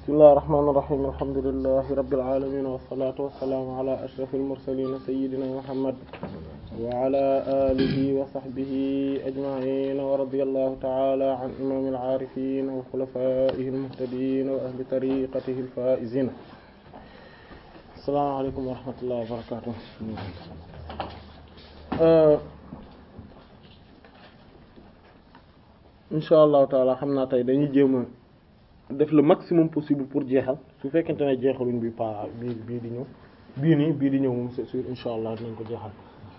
bismillahir rahmanir rahim alhamdulillahi rabbil alamin wassalatu wassalamu ala ashrafil mursalin sayyidina muhammad wa ala alihi wa sahbihi ajma'in wa radiyallahu ta'ala an imamil arifin wa khulafa'ihil muhtadin wa ahli tariqatihil faizin assalamu alaykum wa rahmatullahi wa barakatuh insha allahu taala xam naa tey dañuy jéem a def le maximum possible pour jeexal su fekkente ne jeexaluñ bi pa bii bii di ñëw bii nii bii di ñëw moom c'est sûr insha allah dinañ ko jeexal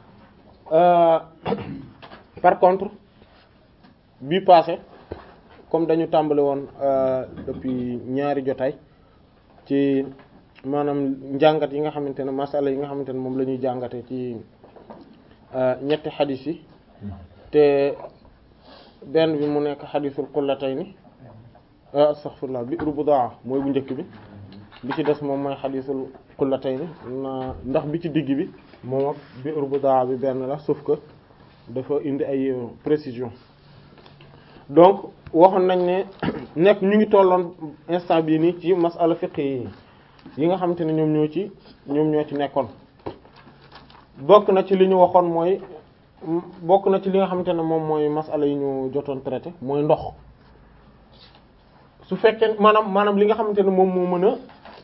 par contre bii passé comme dañu tàmbali woon depuis ñaari jotaay ci maanaam njàngat yi nga xamante ne masala yi nga xamante ne moom la ñuy jàngate ci ñetti xadis yi te benn bi mu nekk xadisul qullatayni astaghfirullah bi rubudaa mooy bu njëkk bi bi ci des moom mooy xadisul qullatayni na ndax bi ci digg bi moom ak bi rubudaa bi benn la sauf que dafa indi ay précision donc waxoon nañ ne nekk ñu ngi tolloon instant bii nii ci masala fiqh yi yi nga xamante ne ñoom ñoo ci ñoom ñoo ci nekkoon bokk na ci li ñu waxoon mooy bokk na ci li nga xamante ne moom mooy masala yi ñu jotoon traité mooy ndox su fekkee maanaam maanaam li nga xamante ne moom moo mën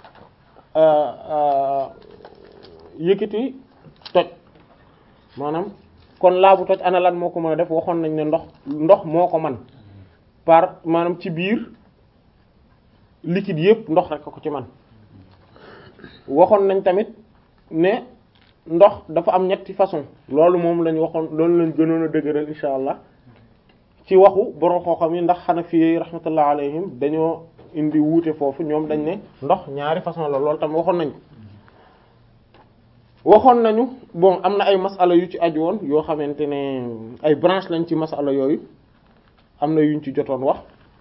a yëkkati toj maanaam kon laabu toj ana lan moo ko mën a def waxoon nañ ne ndox ndox moo ko man par maanaam ci biir liquide yëpp ndox rek ko ci man waxoon nañ tamit ne ndox dafa am ñetti façon loolu moom lañ waxoon loolu lañ gënoon a dëgëral insha allah ci waxu borom xooxam yi ndax Hanafi yi rahmatullah alayhim dañoo indi wuute foofu ñoom dañ ne ndox ñaari façon la loolu tam waxoon nañ waxoon nañu bon am na ay masala yu ci aju woon yoo xamante ne ay branche lañ ci masala yooyu am na yuñ ci jotoon wax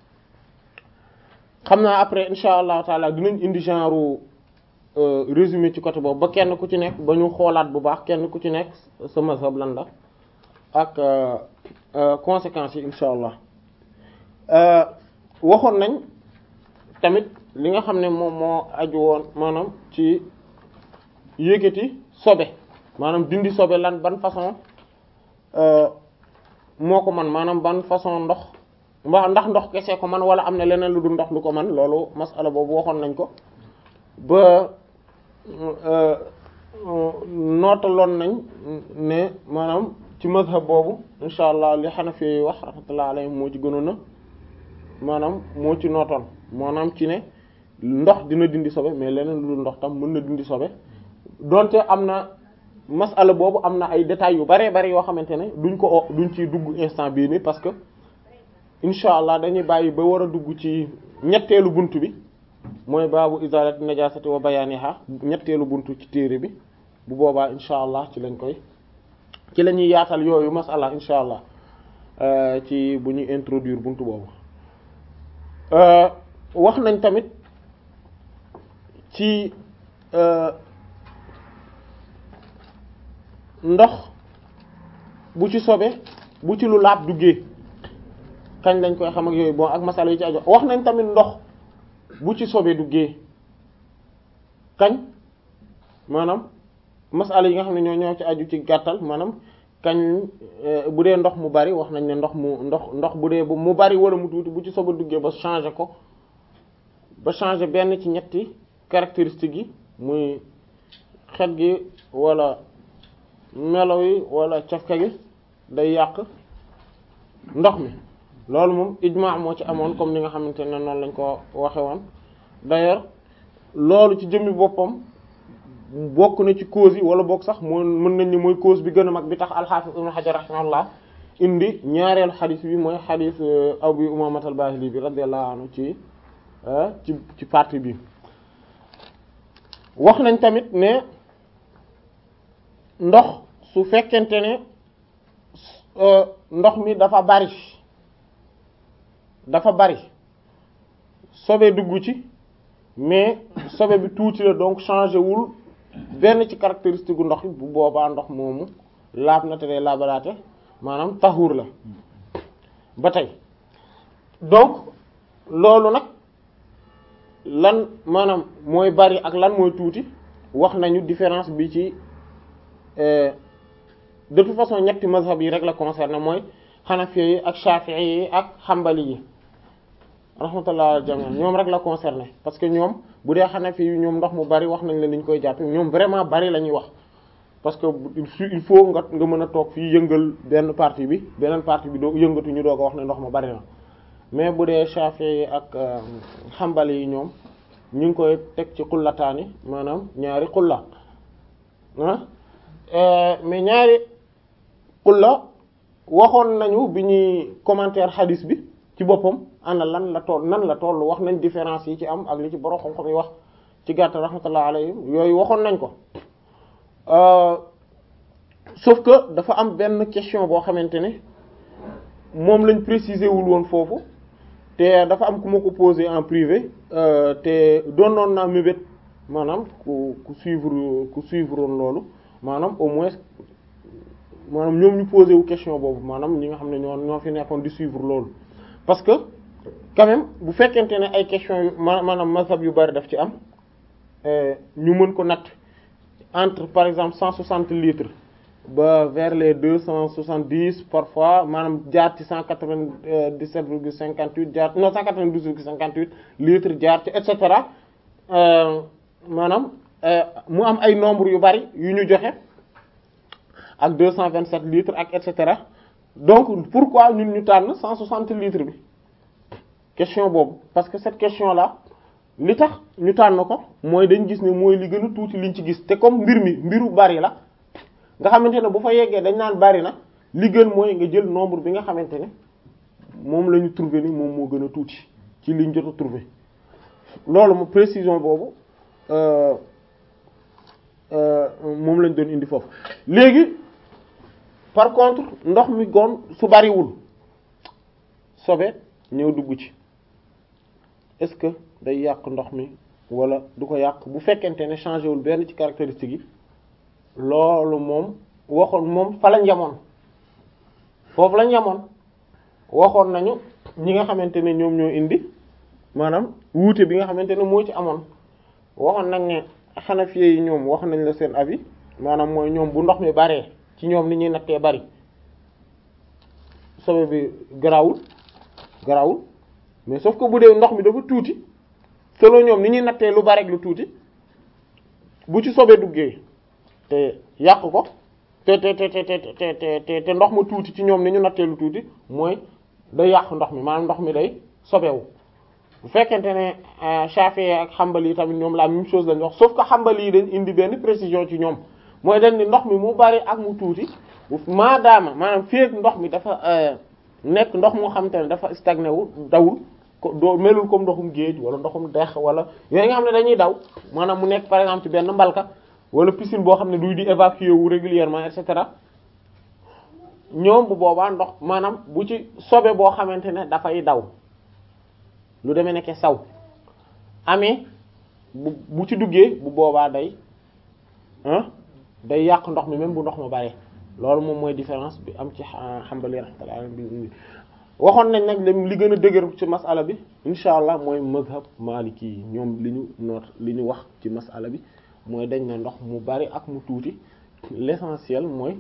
xam naa après insha allah taala dinañ indi genre résumé ci côté boobu ba kenn ku ci nekk ba ñu xoolaat bu baax kenn ku ci nekk sa mazhab lan la ak conséquences yi insha allah waxoon nañ tamit li nga xam ne moom moo aju woon maanaam ci yëkkati sobe maanaam dindi sobe lan ban façon moo ko man maanaam ban façon ndox mba ndax ndox kese ko man wala am na leneen lu dul ndox lu ko man loolu masala boobu waxoon nañ ko ba nootaloon nañ ne maanaam ci mazhab boobu insha allah li Hanafi yi wax rahmatullah alayhi moo ci gënoon a maanaam moo ci nootoon maanaam ci ne ndox dina dindi sobe mais leneen lu dul ndox tam mën na dindi sobe donte am na masala boobu am na ay détails yu bare bare yoo xamante ne duñ ko duñ ci dugg instant bii nii parce que insha allah dañuy bàyyi ba war a dugg ci ñetteelu bunt bi mooy baabu izalati najasati wa bayaniha ñetteelu buntu ci téere bi bu boobaa insha allah ci lañ koy ci la ñuy yaatal yooyu masala insha allah ci bu ñuy introduire buntu boobu wax nañ tamit ci ndox bu ci sobe bu ci lu laab duggee kañ lañ koy xam ak yooyu bon ak masala yi ci ajo wax nañ tamit ndox bu ci sobe duggee kañ maanaam masala yi nga xam ne ñoo ñoo ci aju ci gàttal maanaam kañ bu dee ndox mu bari wax nañ ne ndox mu ndox ndox bu dee mu bari wala mu tuuti bu ci sobe duggee ba changer ko ba changer benn ci ñetti caractéristiques yi muy xet gi wala melo yi wala cafka gi day yàq ndox mi loolu moom ijmaa moo ci amoon comme ni nga xamante ne noonu lañ ko waxe woon d'ailleurs loolu ci jëmmi boppam bokk na ci cause yi wala bokk sax moo mën nañ ni mooy cause bi gën a mag bi tax al-Hafiz Ibn Hajar rahimahullah indi ñaareelu xadis bi mooy xadis Abu Umaama al-Baahili bi radiyallahu anhu ci ci ci partie bi wax nañ tamit ne ndox su fekkente ne ndox mi dafa bari dafa bari sobe dugg ci mais sobe bi tuuti la donc changé wul benn ci caractéristique gu ndox bu boobaa ndox moomu laab na te day laabalaate maanaam taxuur la ba tey donc loolu nag lan maanaam mooy bari ak lan mooy tuuti wax nañu différence bi ci de toute façon ñetti mazhab yi rek la concerné mooy xanafi yi ak shafi'i yi ak xambali yi rahmatullah al jami ñoom rek la concerné parce que ñoom bu dee xanafi yi ñoom ndox mu bari wax nañ la ni ñu koy jàppe ñoom vraiment bari la ñuy wax parce que il faut nga nga mën a toog fii yëngal benn partie bi beneen partie bi doo yëngatu ñu doo ko wax ne ndox ma bari na mais bu dee shafi'i yi ak xambali yi ñoom ñu ngi koy teg ci xullataani maanaam ñaari xulla ah mais ñaari xulla waxoon nañu bi ñuy commentaire hadis bi ci boppam ana lan la toll nan la toll wax nañ différence yi ci am ak li ci borom xam-xam yi wax ci gàttal rahmatullah alayhim yooyu waxoon nañ ko sauf que dafa am benn question boo xamante ne moom lañ préciser wul woon foofu te dafa am ku ma ko posé en privé te doonoon naa mébét maanaam ku ku suivre ku suivre woon loolu maanaam au moins maanaam ñoom ñu posé wu question boobu maanaam ñi nga xam ne ñoo ñoo fi nekkoon di suivre loolu parce que quand même bu fekkente ne ay questions yu maanaam mazhab yu bari daf ci am ñu mën ko natt entre par exemple cent soixante litres ba vers les deux cent soixante-dix parfois maanaam jaar ci cent quatre-vingt-dix-sept virgule cinquante-huit jaar non cent quatre-vingt-douze virgule cinquante-huit litres jaar ci et cetera maanaam mu am ay nombre yu bari yu ñu joxe ak deux cent vingt-sept litres ak et cetera donc pourquoi ñun ñu tànn cent soixante litres bi question boobu parce que cette question là li tax ñu tànn ko mooy dañ gis ne mooy li gën a tuuti liñ ci gis te comme mbir mi mbiru bari la nga xamante ne bu fa yeggee dañ naan bari na li gën mooy nga jël nombre bi nga xamante ne moom la ñu trouvé ni moom moo gën a tuuti ci liñ jot a trouvé loolu mo précision boobu moom lañ doon indi foofu léegi par contre ndox mi gon su bariwul sobe ñëw dugg ci est-ce que day yàq ndox mi wala du ko yàq bu fekkente ne changé wul benn ci caractéristique yi loolu moom waxoon moom fa lañ yamoon foofu lañ yamoon waxoon nañu ñi nga xamante ne ñoom ñoo indi maanaam wuute bi nga xamante ne moo ci amoon waxoon nañ ne xanafiye yi ñoom wax nañ la seen avis maanaam mooy ñoom bu ndox mi baree ci ñoom ni ñuy nattee bari sobe bi garawul garawul mais sauf que bu dee ndox mi dafa tuuti selon ñoom ni ñuy nattee lu bari ak lu tuuti bu ci sobe duggee te yàq ko te te te te te te te ndox ma tuuti ci ñoom ni ñu nattee lu tuuti mooy day yàq ndox mi maanaam ndox mi day sobewu bu fekkente ne Shafi'i ak Hanbali yi tamit ñoom la même chose lañ wax sauf que Hanbali yi dañ indi benn précision ci ñoom mooy dañ ni ndox mi mu bari ak mu tuuti maadaama maanaam fii ndox mi dafa nekk ndox moo xamante ne dafa stagné wu dawul ko doo melul comme ndoxum géej wala ndoxum dex wala yooyu nga xam ne dañuy daw maanaam mu nekk par exemple ci benn mbalka wala piscine boo xam ne duy di évacuer wu régulièrement et cetera ñoom bu boobaa ndox maanaam bu ci sobe boo xamante ne dafay daw lu demee nekke saw amee bu bu ci duggee bu boobaa day ah day yàq ndox mi même bu ndox ma bare loolu moom mooy différence bi am ci Hanbali rahmatullah bi waxoon nañ nag li gën a dëgër ci masala bi insha allah mooy mazhab maliki yi ñoom li ñu noot li ñu wax ci masala bi mooy dañ ne ndox mu bari ak mu tuuti l'essentiel mooy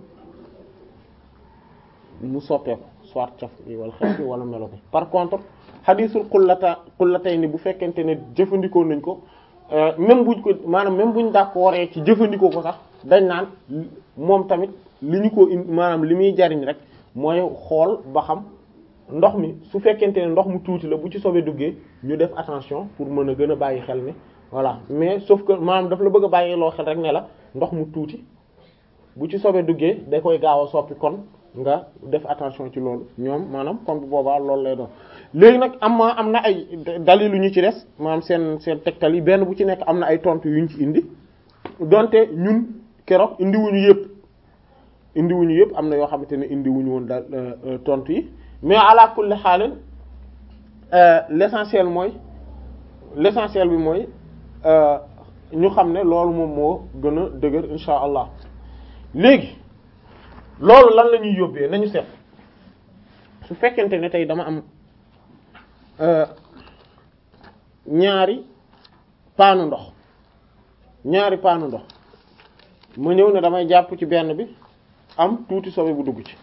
mu soppeeku soit caf bi wala xeet bi wala melo bi par contre xadisul xullata xullatay ni bu fekkente ne jëfandikoo nañ ko même buñ ko maanaam même buñ d'accord ci jëfandikoo ko sax dañ naan moom tamit li ñu ko indi maanaam li muy jariñ rek mooy xool ba xam ndox mi su fekkente ne ndox mu tuuti la bu ci sobe duggee ñu def attention pour mën a gën a bàyyi xel ne voilà mais sauf que maanaam daf la bëgg a bàyyi loo xel rek ne la ndox mu tuuti bu ci sobe duggee da koy gaaw a soppi kon nga def attention ci loolu ñoom maanaam kon bu boobaa loolu lay doon léegi nag am ma am na ay dalilu ñu ci des maanaam seen seen tegtal yi benn bu ci nekk am na ay tontu yuñ ci indi donte ñun keroog indiwuñu yëpp indiwuñu yëpp am na yoo xamante ne indiwuñu woon daal tontu yi mais ala kulli xaalin l'essentiel mooy l'essentiel bi mooy ñu xam ne loolu moom moo gën a dëgër insha allah léegi loolu lan la ñuy yóbbee nañu seet su fekkente ne tey dama am ñaari paanu ndox ñaari paanu ndox ma ñëw ne damay jàpp ci benn bi am tuuti sobe bu dugg ci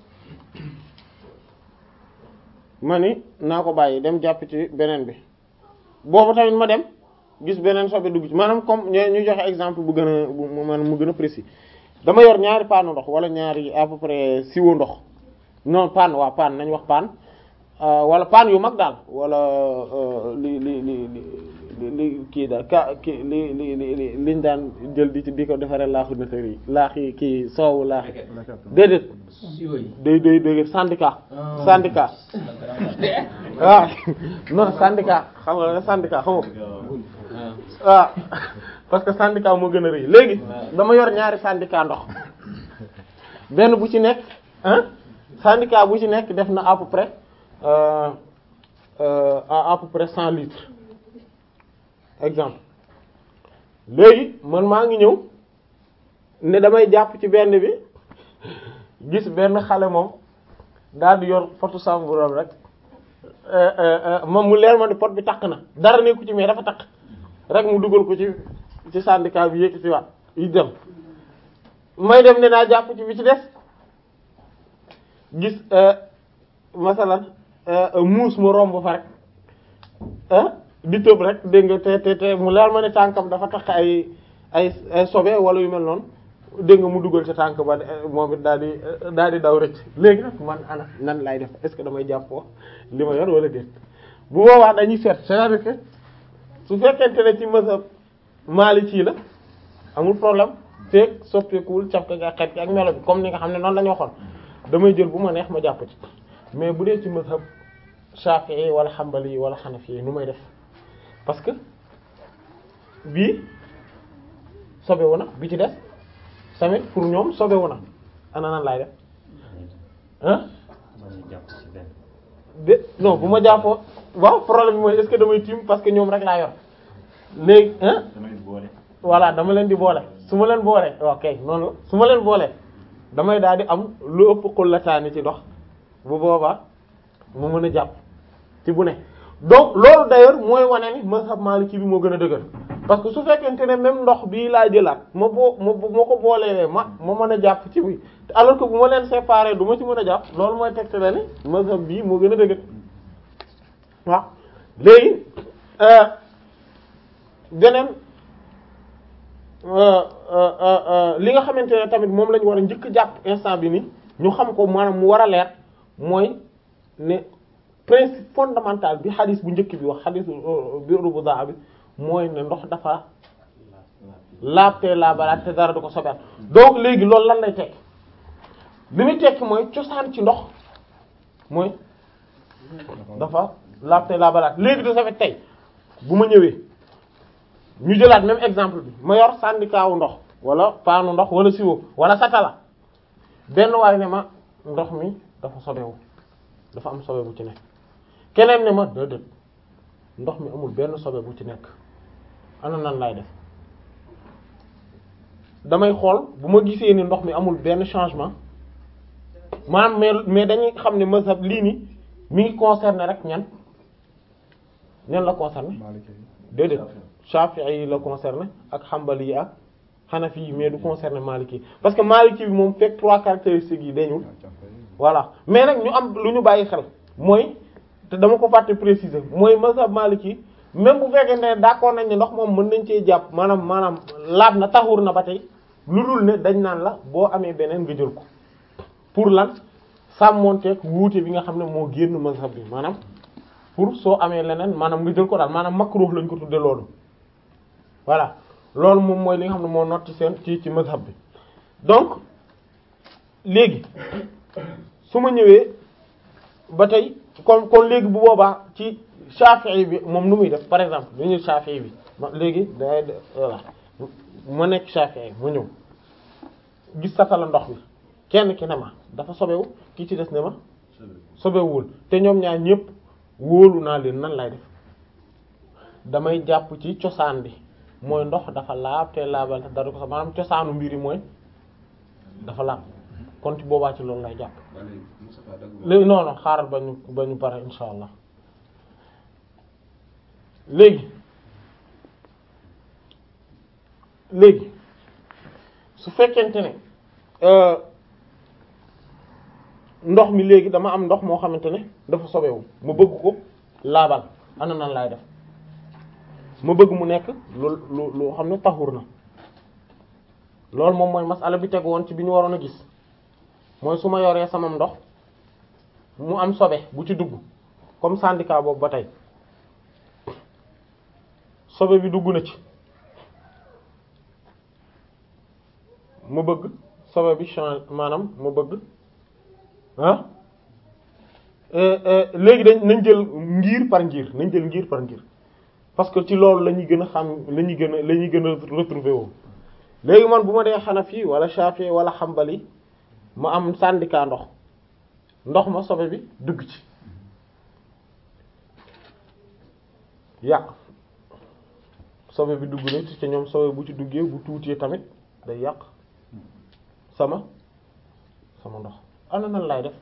ma ni naa ko bàyyi dem jàpp ci beneen bi boobu tamit ma dem gis beneen sobe dugg ci maanaam comme ñu joxe exemple bu gën a bu maanaam mu gën a précis dama yor ñaari paanu ndox wala ñaari à peu près siwo ndox non paan waa paan nañ wax paan wala paan yu mag daal wala li li li li li kii daal ka ki li li li liñ daan jël di ci di ko defaree laaxu nëtër yi laax yi kii soowu laax yi déedéet day day day syndicat syndicat waaw non syndicat xam nga ne syndicat xam nga waaw parce que syndicat moo gën a rëy léegi dama yor ñaari syndicat ndox benn bu ci nekk ah syndicat bu ci nekk def na à peu près euh, euh, à peu près cent litres exemple léegi man maa ngi ñëw ne damay jàpp ci benn bi gis benn xale moom daal di yor potu samburam rek moom mu leer ma ni pot bi takk na dara nekku ci mais dafa takk rek mu dugal ko ci ci syndicat bi yéegi ci waat yi dem may dem ne naa jàpp ci bi ci des gis masalan muus mu romb fa rek di tëb rek dégg nga te te te mu leer ma ne tànkam dafa tax ay ay ay sobe wala yu mel noonu dégg nga mu dugal ca tànk ba moom it daal di daal di daw rëcc léegi nag man ana nan lay def est-ce que damay jàppoo li ma yor wala déet bu boobaa dañuy seet c'est-à-dire que su fekkente ne ci mazhab Maliki la amul problème feek soppeekuwul caf ka xet ki ak melo bi comme ni nga xam ne noonu la ñu waxoon damay jël bu ma neex ma jàpp ci mais bu dee ci mazhab Shafi'i wala Hanbali wala Hanafi nu may def parce que bii sobewu na bi ci des tamit pour ñoom sobewu na ana nan laay def ah de non bu ma jàppoo waaw problème bi mooy est-ce que damay tiim parce que ñoom rek laa yor léegi ah voilà dama leen di boole su ma leen boolee ok noonu la su ma leen boolee damay daal di am lu ëpp xullataani ci ndox bu boobaa mu mën a jàpp ci bu ne donc loolu d'ailleurs mooy wane ni mazhab Maliki bi moo gën a dëgër parce que su fekkente ne même ndox bii laa jëlaat ma boo ma ma ko boolee ma ma mën a jàpp ci bi alors que bu ma leen séparer du ma ci mën a jàpp loolu mooy tegte la ni mazhab bii moo gën a dëgër waaw léegi beneen li nga xamante ne tamit moom lañu war a njëkk jàpp instant bi ni ñu xam ko maanaam mu war a leer mooy ne principe fondamental bi xadis bu njëkk bi wax xadis bi rubu daa bi mooy ne ndox dafa laabte laabalaat te dara du ko sobeel donc léegi loolu lan lay tekki li muy tekki mooy cosaan ci ndox mooy dafa laabte laabalaat léegi de safet tey bu ma ñëwee ñu jëlaat même exemple bi ma yor syndicat wu ndox wala paanu ndox wala siwo wala satala benn waay ne ma ndox mi dafa sobewu dafa am sobe bu ci nekk keneen ne ma déedéet ndox mi amul benn sobe bu ci nekk ana nan laay def damay xool bu ma gisee ni ndox mi amul benn changement maanaam mais mais dañuy xam ne mazhab lii ni mi ngi concerné rek ñan ñan la concerné déedéet Shafi'i yi la concerné ak Hanbali yi ak Hanafi yi mais du concerné Maliki yi parce que Maliki bi moom fekk trois caractéristiques yi dañul voilà mais nag ñu am lu ñu bàyyi xel mooy te dama ko fàtte préciser mooy mazhab Maliki même bu fekkee ne d'accord nañ ne ndox moom mën nañ cee jàpp maanaam maanaam laab na taxur na ba tey lu dul ne dañ naan la boo amee beneen nga jël ko pour lan sàmmonteeg wuute bi nga xam ne moo génn mazhab bi maanaam pour soo amee leneen maanaam nga jël ko daal maanaam makruh lañ ko tudde loolu voilà loolu moom mooy li nga xam ne moo not ci seen ci ci mazhab bi donc léegi su ma ñëwee ba tey kon kon léegi bu boobaa ci Shafi'i bi moom nu muy def par exemple lu ñu Shafi'i bi ma léegi day voilà ma nekk Shafi'i ma ñëw gis satala ndox bi kenn ki ne ma dafa sobewu kii ci des ne ma sobewul te ñoom ñaar ñëpp wóolu naa leen nan lay def damay jàpp ci cosaan bi mooy ndox dafa laab te laabal te dara ko sax maanaam cosaanu mbir yi mooy dafa laab kon ci boobaa ci loolu lay jàpp léegi non non xaaral ba ñu ba ñu pare insha allah léegi léegi su fekkente ne ndox mi léegi dama am ndox moo xamante ne dafa sobewu ma bëgg ko laabal ana nan laay def ma bëgg mu nekk lu lu lu xam ne taxur na loolu moom mooy masala bi teg woon ci bi ñu waroon a gis mooy su ma yoree samam ndox mu am sobe bu ci dugg comme syndicat boobu ba tey sobe bi dugg na ci ma bëgg sobe bi change maanaam ma bëgg ah léegi dañ nañ jël ngir par ngir nañ jël ngir par ngir parce que ci loolu la ñuy gën a xam la ñuy gën a la ñuy gën a retrouver woo léegi man bu ma dee Hanafi wala Shafi wala Hanbali ma am syndicat ndox ndox ma sobe bi dugg ci yàq sobe bi dugg na ci ñoom sobe bu ci duggee bu tuutee tamit day yàq sama sama ndox ana nan laay def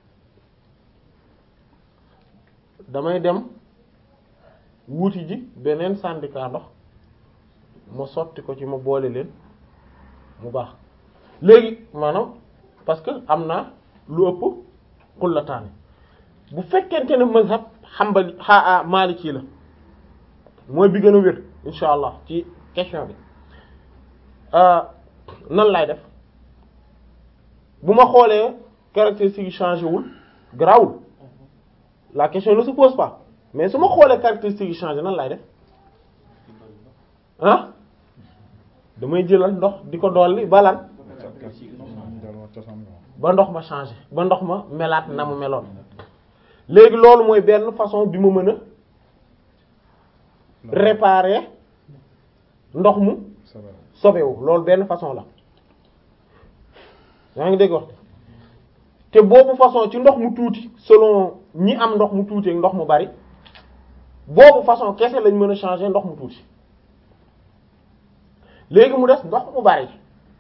damay dem wuuti ji beneen syndicat ndox ma sotti ko ci ma boole leen mu baax léegi maanaam parce que am na lu ëpp xullataani bu fekkente ne mazhab Hanbali xaa Maliki la mooy bi gën a wér insha allah ci question bi nan laay def bu ma xoolee caractéristique yi changé wul grawul la question ne se pose pas mais su ma xoolee caractéristique yi changé nan laay def ah damay jëlal ndox di ko dolli balan ba ndox ma changé ba ndox ma melaat na mu meloon léegi loolu mooy benn façon bi ma mën a réparer ndox mu sobewu loolu benn façon la yaa ngi dégg wax te boobu façon ci ndox mu tuuti selon ñi am ndox mu tuuti ak ndox mu bari boobu façon kese lañ mën a changer ndox mu tuuti léegi mu des ndox mu bari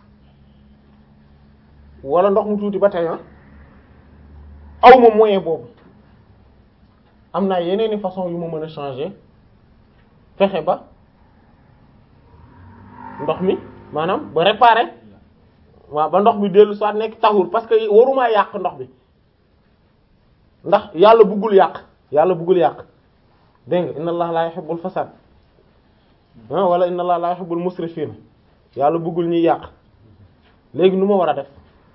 wala ndox mu tuuti ba tey aw ma moyen boobu am naa yeneeni façon yu ma mën a changer fexe ba ndox mi maanaam ba réparer waaw ba ndox mi dellu soit nekk taxul parce que warumaa yàq ndox bi ndax yàlla bëggul yàq yàlla bëggul yàq dégg nga inna allah la yuhibbul fasad wala inna allah la yuhibbul musrifin yàlla bëggul ñuy yàq léegi nu ma war a def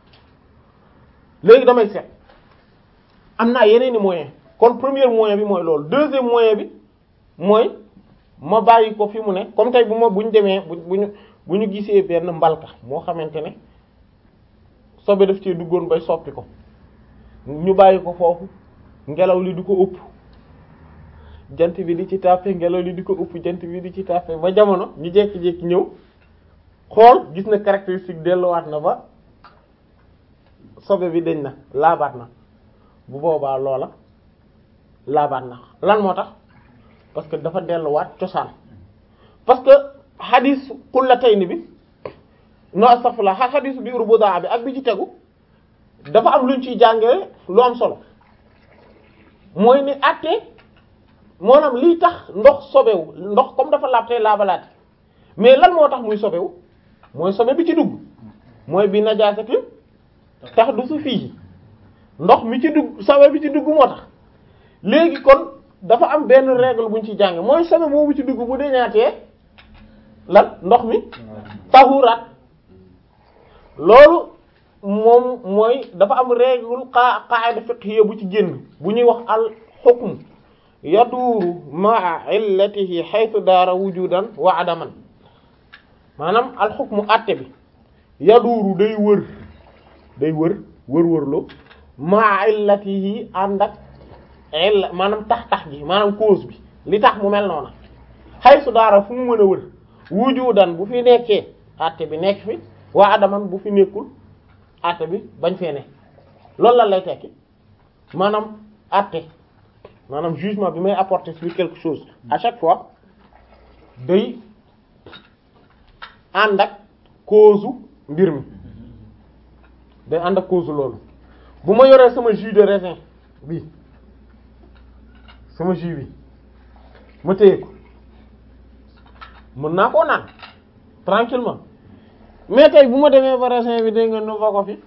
léegi damay seet am naa yeneeni moyen kon premier moyen bi mooy loolu deuxième moyen bi mooy ma bàyyi ko fi mu ne comme tey bu ma bu ñu demee bu bu ñu bu ñu gisee benn mbalka moo xamante ne sobe daf cee duggoon bay soppi ko ñu bàyyi ko foofu ngelaw li di ko ëpp jant bi di ci tàppe ngelaw li di ko ëpp jant bi di ci tàppe ba jamono ñu jékki-jékki ñëw xool gis na caractéristique delluwaat na ba sobe bi dañ na laabaat na bu boobaa loola laabaat na lan moo tax parce que dafa delluwaat cosaan parce que xadis xullatayni bi no astaghfirullah xadis bi urbuda bi ak bi ci tegu dafa am luñ ciy jàngee lu am solo mooy ni àtte maanaam liy tax ndox sobewu ndox comme dafa laab tey laabalaate mais lan moo tax muy sobewu mooy sobe bi ci dugg mooy bi najaasatin tax du su fii ndox mi ci dugg sobe bi ci dugg moo tax léegi kon dafa am benn règle buñ ci jànge mooy sobe boobu ci dugg bu deñaatee lan ndox mi tahuraat loolu moom mooy dafa am règle qa qaida fiqhiyya bu ci génn bu ñuy wax al hukm yaduuru ma'a illatihi haythu daara wujudan wa adaman maanaam al hukmu àtte bi yaduuru day wër day wër wër wërloo ma'a illatihi ànd ak illa maanaam tax tax gi maanaam cause bi li tax mu mel noona haythu daara fu mu mën a wër wujudan bu fi nekkee àtte bi nekk fi wa adaman bu fi nekkul àtte bi bañ fee ne loolu lan lay tekki maanaam àtte maanaam jugement bi may apporter sur quelque chose à chaque fois day ànd ak cause mbir mi day ànd ak cause loolu bu ma yoree sama jus de raisin bi sama jus bi ma téye ko mën naa koo naan tranquillement mais tey bu ma demee ba raisin bi dégg nga nu fa ko fi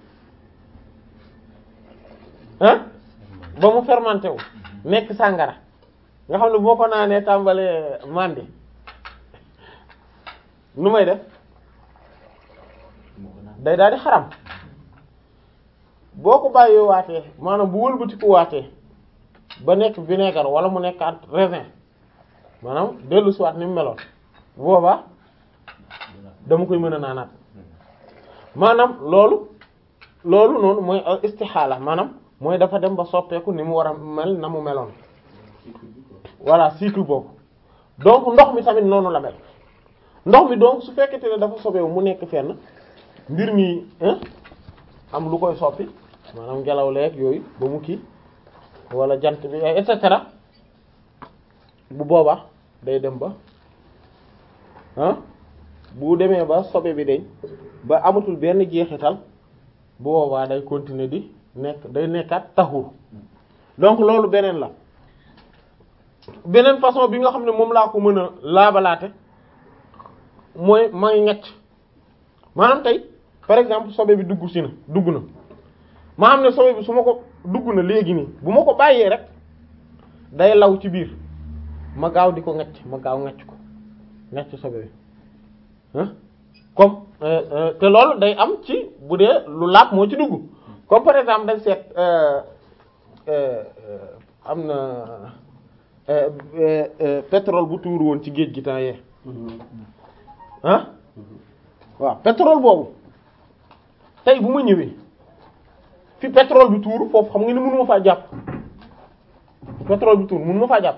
ah ba mu fermenté wu nekk sàngara nga xam ne boo ko naanee tàmbalee mandi nu may def day daal di xaram boo ko bàyyee waatee maanaam bu wëlbatiku waatee ba nekk vinaigre wala mu nekk at raisin maanaam dellu si waat ni mu meloon boobaa dama koy mën a naanaat maanaam loolu loolu noonu mooy istixaala maanaam mooy dafa dem ba soppeeku ni mu war a mel na mu meloon voilà cycle boobu donc ndox mi tamit noonu la mel ndox mi donc su fekkete ne dafa sobeewu mu nekk fenn mbir mi am lu koy soppi maanaam ngelaw leeg yooyu ba mu kii wala jant bi et cetera bu boobaa day dem ba ah bu demee ba sobe bi dañ ba amatul benn jeexital bu boobaa day continuer di nekk day nekkaat taxur donc loolu beneen la beneen façon bi nga xam ne moom laa ko mën a laabalaate mooy may ñett maanaam tey par exemple sobe bi dugg si na dugg na ma xam ne sobe bi su ma ko dugg na léegi nii bu ma ko bàyyee rek day law ci biir ma gaaw di ko ngacc ma gaaw ngacc ko ngacc sobe bi ah comme te loolu day am ci bu dee lu laab moo ci dugg comme par exemple dañ seet am na pétrole bu tuur woon ci géej gi temps yee ah waaw pétrole boobu tey bu ma ñëwee fi pétrole bi tuur foofu xam nga ni mënu ma faa jàpp pétrole bi tuur mënu ma faa jàpp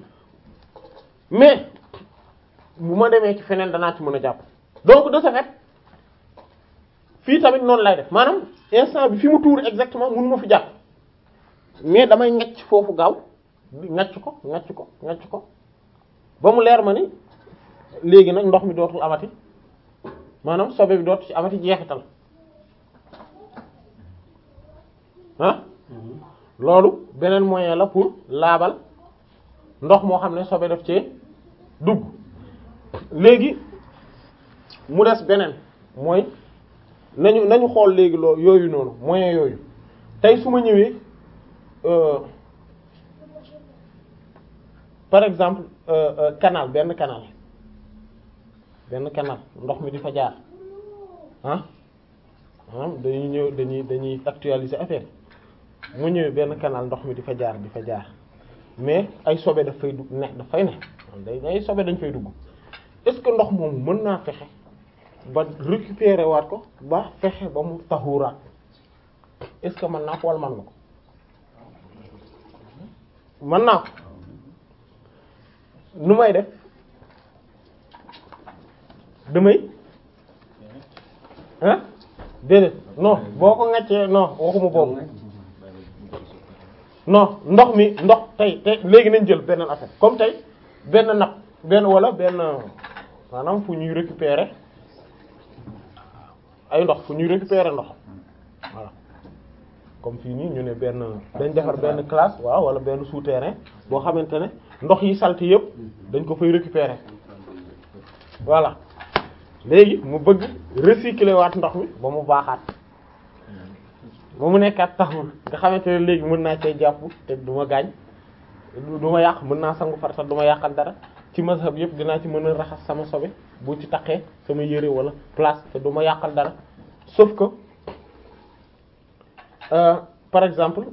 mais bu ma demee ci feneen danaa ci mën a jàpp donc de ce fait fii tamit noonu lay def maanaam instant bi fi mu tuur exactement mënu ma fi jàpp mais damay ngacc foofu gaaw ngacc ko ngacc ko ngacc ko ba mu leer ma ni léegi nag ndox mi dootul amati maanaam sobe bi dootul ci amati jeexital ah loolu beneen moyen la pour laabal ndox moo xam ne sobe daf cee dugg léegi mu des beneen mooy nañu nañu xool léegi loo yooyu noonu moyen yooyu tey su ma ñëwee par exemple canal benn canal benn canal ndox mi di fa jaar ah maanaam dañuy ñëw dañuy dañuy actualiser affaire mu ñëwee benn canal ndox mi di fa jaar di fa jaar mais ay sobe daf fay dugg ne daf fay ne day ay sobe dañ fay dugg est-ce que ndox moomu mën naa fexe ba récupérer waat ko ba fexe ba mu taxuraat est-ce que mën naa ko wala mën na ko mën naa ko nu may def damay ah déedéet non boo ko ŋaccee non waxuma boobu non ndox mi ndox tey tey léegi nañ jël benn affaire comme tey benn napp benn wala benn maanaam fu ñuy récupérer ay ndox fu ñuy récupérer ndox voilà comme fii nii ñu ne benn dañ defar benn classe waaw wala benn souterrain boo xamante ne ndox yi salte yëpp dañ ko fay récupérer voilà léegi mu bëgg recycler waat ndox mi ba mu baaxaat ba mu nekkaat taxul nga xamante ne léegi mën naa cee jàpp te du ma gaañ du ma yàq mën naa sangu farata du ma yàqal dara ci mazhab yëpp dinaa ci mën a raxas sama sobe bu ci taqee sama yére wala place te du ma yàqal dara sauf que euh, par exemple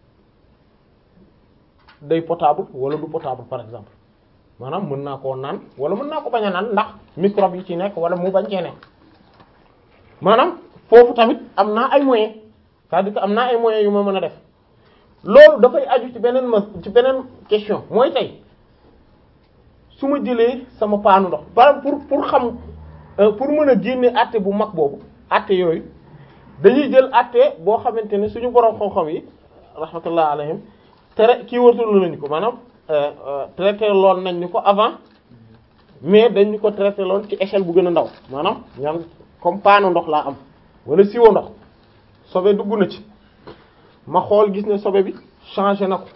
day potable wala du potable par exemple maanaam mën naa koo naan wala mën naa ko bañ a naan ndax microbe yi ci nekk wala mu bañ cee nekk maanaam foofu tamit am naa ay moyens c'est-à-dire que am naa ay moyens yu ma mën a def loolu dafay aju ci beneen ma ci beneen question mooy tey su ma jëlee sama paanu ndox par pour pour xam pour mën a génne àtte bu mag boobu àtte yooyu dañuy jël àtte boo xamante ne suñu borom xam-xam yi rahmatullah alayhim tere kii wartalu nañu ko maanaam traité loon nañ ñu ko avant mais dañu ko traité loon ci échelle bu gën a ndaw maanaam ñaan comme paanu ndox laa am wala siwo ndox sobe dugg na ci ma xool gis ne sobe bi changé na ko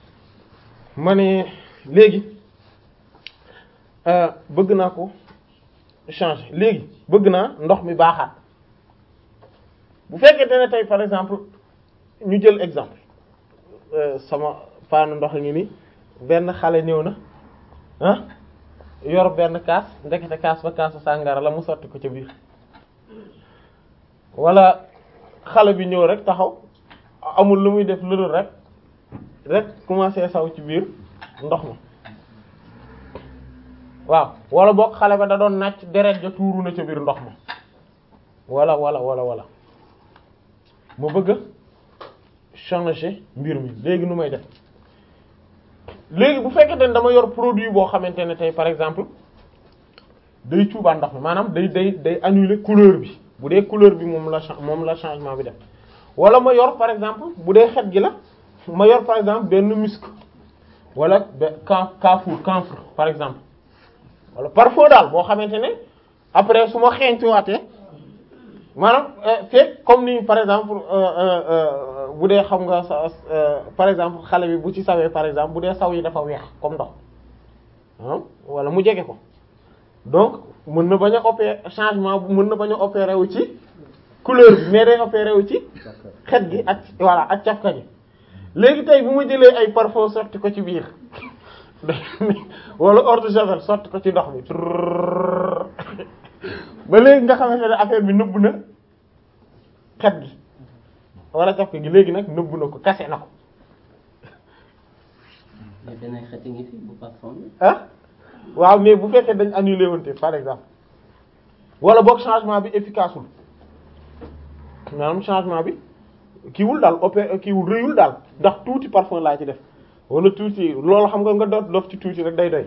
ma ne léegi bëgg naa ko changer léegi bëgg naa ndox mi baaxaat bu fekkente ne tey par exemple ñu jël exemple sama paanu ndox ngi ni benn xale ñëw na ah yor benn kaas ndekete kaas ba kaasu sàngara la mu sotti ko ca biir wala xale bi ñëw rek taxaw amul lu muy def lu dul rek rek commencé saw ci biir ndox ma waaw wala boog xale ba da doon nàcc deret ja tuuru na ca biir ndox ma wala wala wala wala ma bëgg a changer mbir mi léegi nu may def léegi bu fekkente ne dama yor produit boo xamante ne tey par exemple day cuubaan ndox mi maanaam day day day annuler couleur bi bu dee couleur bi moom la moom la changement bi def wala ma yor par exemple bu dee xet gi la ma yor par exemple benn musc wala be can camphre camphre par exemple wala parfum daal boo xamante ne après su ma xeeñtuwaatee maanaam fekk comme ni par exemple bu dee xam nga sa par exemple xale bi bu ci sawee par exemple bu dee saw yi dafa weex comme ndox ah wala mu jege ko donc mën na bañ a opérer changement bu mën na bañ a opérer wu ci couleur bi mais day opérer wu ci xet gi ak voilà ak cafka gi léegi tey bu ma jëlee ay parfum sotti ko ci biir wala eau de javel sotti ko ci ndox mi ba léegi nga xamante ne affaire bi nëbb na xet gi wala cafka gi léegi nag nëbb na ko kase na ko mais beneen xet ngi fi bu parfum bi. ah waaw mais bu fekkee dañ annulé wante par exemple wala boog changement bi efficace wul maanaam changement bi kiiwul daal opé kiiwul rëyul daal ndax tuuti parfum laa ci def wala tuuti loolu xam nga nga doot dof ci tuuti rek day doy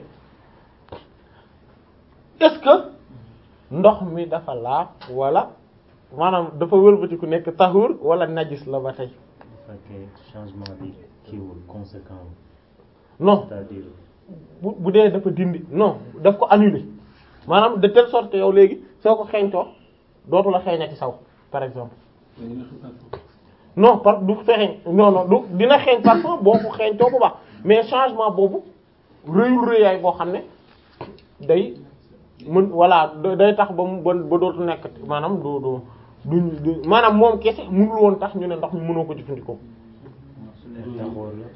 est-ce que ndox mi dafa laab wala maanaam dafa wëlbatiku nekk tahur wala najis la ba tey bu fekkee changement bi kiiwul conséquent non c'est-à-dire bu bu dee dafa dindi non daf ko annuler maanaam de telle sorte que yow léegi soo ko xeeñtoo dootu la xeeñati saw par exemple non par du xeeñ non non du dina xeeñ parfois boo ko xeeñtoo bu baax mais changement boobu rëyul rëyaay boo xam ne day mën voilà day tax ba mu ba ba dootu nekk maanaam du du du maanaam moom kese mënul woon tax ñu ne ndox mi mënoo ko jëfandikoo. taxoor la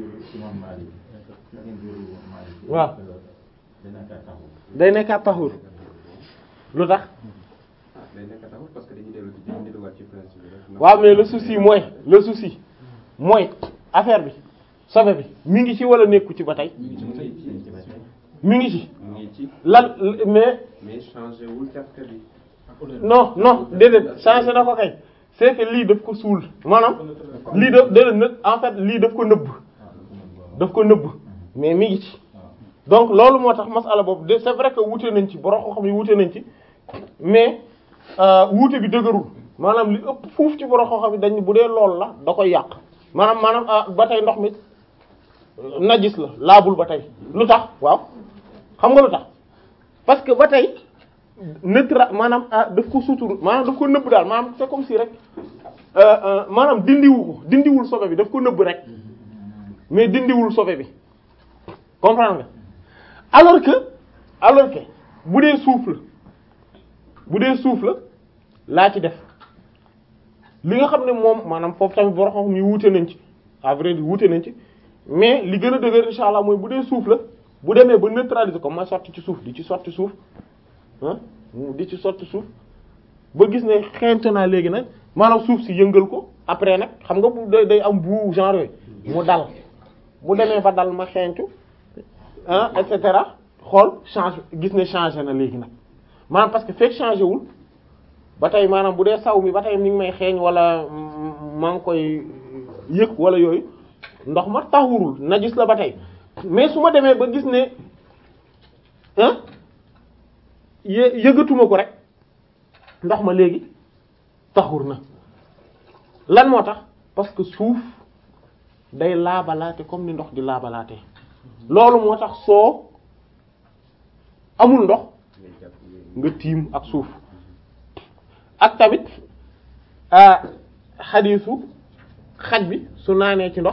waaw day nekkaat taxul lu tax day nekk taxul parce que dañuy dellu ci dañuy delluwaat ci principe bi rek. waaw mais le souci mooy le souci mooy affaire bi sobe bi mi ngi ci wala nekku ci ba tey mi ngi ci mu ngi ci mi ngi ci mu ngi ci lan mais mais changé wul cafka bi. non non déedéet changé na ko kay c'est que lii daf ko suul maanaam lii daf déedéet nag en fait lii daf ko nëbb daf ko nëbb mais mi ngi ci donc loolu moo tax masala boobu de c'est vrai que wuute nañ ci borom xam yi wuute nañ ci mais wuute bi dëgërul maanaam li ëpp fuuf ci borom xam yi dañ bu dee loolu la da koy yàq maanaam maanaam ba tey ndox mi najis la laabul ba tey lu tax waaw xam nga lu tax parce que ba tey neutra maanaam ah daf ko sutur maanaam daf ko nëbb daal maanaam c'est comme si rek maanaam dindiwu ko dindiwul sobe bi daf ko nëbb rek mais dindiwul sobe bi comprendre nga alors que alors que bu dee suuf la bu dee suuf la laa ci def li nga xam ne moom maanaam foofu tamit boo xam ni wuute nañ ci à vrai dire wuute nañ ci mais li gën a dëgër insha allah mooy bu dee suuf la bu demee ba neutraliser ko ma sotti ci suuf di ci sotti suuf ah di ci sotti suuf ba gis ne xeeñtu naa léegi nag maanaam suuf si yëngal ko après nag xam nga bu day day am bu genre yooyu mu dal bu demee ba dal ma xeeñtu ah et cetera xool change gis ne changé na léegi nag maanaam parce que fekk changé wul ba tey maanaam bu dee saw mi ba tey mi ngi may xeeñ wala maa ngi koy yëg wala yooyu ndox ma taxurul na gis la ba tey mais su ma demee ba gis ne ah yë yëgatuma ko rek ndox ma léegi taxur na lan moo tax parce que suuf day laabalaate comme ni ndox di laabalaate loolu moo tax soo amul ndox nga tiim ak suuf ak tamit xadiisu xaj bi su naanee ci ndox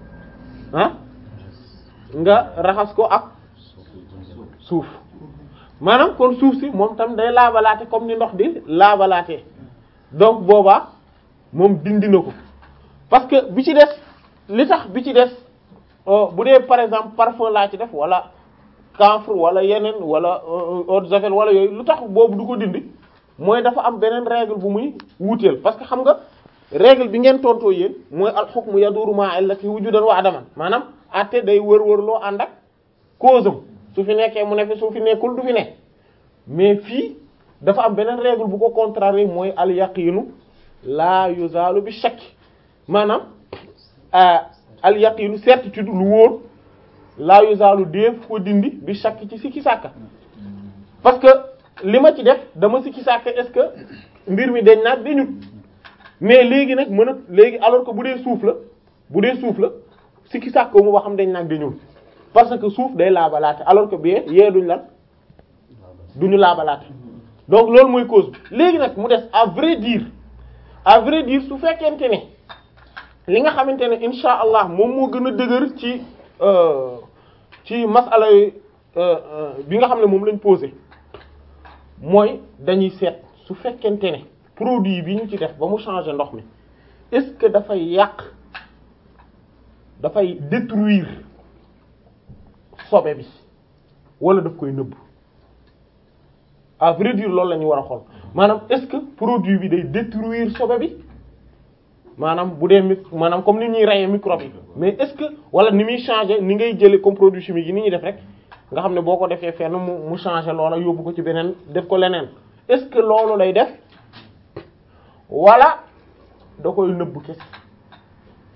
ah nga raxas ko ak suuf maanaam kon suuf si moom tam day laabalaate comme ni ndox di laabalaatee donc boobaa moom dindi na ko parce que bi ci des li tax bi ci des bu dee par exemple parfum laa ci def wala camphre wala yeneen wala eau de javel wala yooyu lu tax boobu du ko dindi mooy dafa am beneen règle bu muy wuuteel parce que xam nga règle bi ngeen tontoo yéen mooy al hukmu yaduru ma'a illati wujudan wa adaman maanaam àtte day wër-wër loo ànd ak cause am su fi nekkee mu ne fi su fi nekkul du fi ne mais fii dafa am beneen règle bu ko contraire mooy al yaqinu la yuzalu bi shakk maanaam al yaqinu certitude lu wóor la yuzalu def ko dindi bi shakk ci sikki sàkka parce que li ma ci def dama sikki sàkka est-ce que mbir mi dañ naat dañut mais léegi nag mën a léegi alors que bu dee suuf la bu dee suuf la sikki sàkka mu ba xam dañ naag dañul parce que suuf day laabalaate alors que bee yee duñ lan duñu laabalaate donc loolu mooy cause bi léegi nag mu des à vrai dire à vrai dire su fekkente ne li nga xamante ne insha allah moom moo gën a dëgër ci ci masala bi nga xam ne moom lañ posé mooy dañuy seet su fekkente ne produit bi ñu ci def ba mu changer ndox mi est-ce que dafay yàq dafay détruire sobe bi wala daf koy nëbb à vrai dire loolu la ñu war a xool maanaam est-ce que produit bi day détruire sobe bi maanaam bu dee mi maanaam comme ni ñuy reyee microbe yi mais est-ce que wala ni muy changer ni ngay jëlee comme produit chimique yi ni ñuy def rek nga xam ne boo ko defee fenn mu mu changer loola yóbbu ko ci beneen def ko leneen est-ce que loolu lay def wala da koy nëbb kese